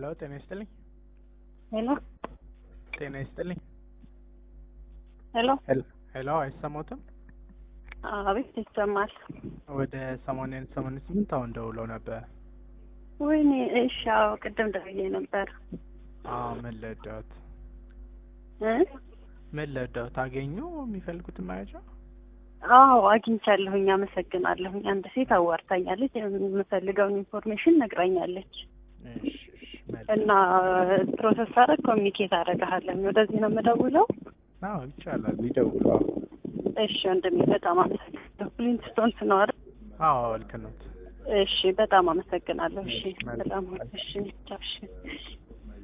ሄሎ ጤና ይስጥልኝ። ሄሎ ጤና ይስጥልኝ። ሄሎ ሄሎ ሄሎ አይሰማዎትም? አቤት ይሰማል። ወደ ሰማንያን ሰማንያ ስምንት አሁን ደውለው ነበር። ወይኔ እሺ፣ አዎ ቅድም ደውዬ ነበር አዎ ምን ልርዳዎት? እ ምን ልርዳዎት? አገኙ የሚፈልጉትን መረጃ? አዎ አግኝቻለሁኝ። አመሰግናለሁኝ። አንድ ሴት አዋርታኛለች። የምፈልገውን ኢንፎርሜሽን ነግራኛለች እሺ እሺ መልካም። እና ፕሮሰስ አረግ ኮሚኒኬት አደርግሃለሁ። ወደዚህ ነው የምደውለው። አዎ ይቻላል፣ ይደውሉ። አዎ እሺ ወንድሜ በጣም አመሰግናለሁ። ፍሊንትስቶንስ ነው አይደል? አዎ ልክ ነዎት። እሺ በጣም አመሰግናለሁ። እሺ መልካም። በጣም እሺ ቻው፣ እሺ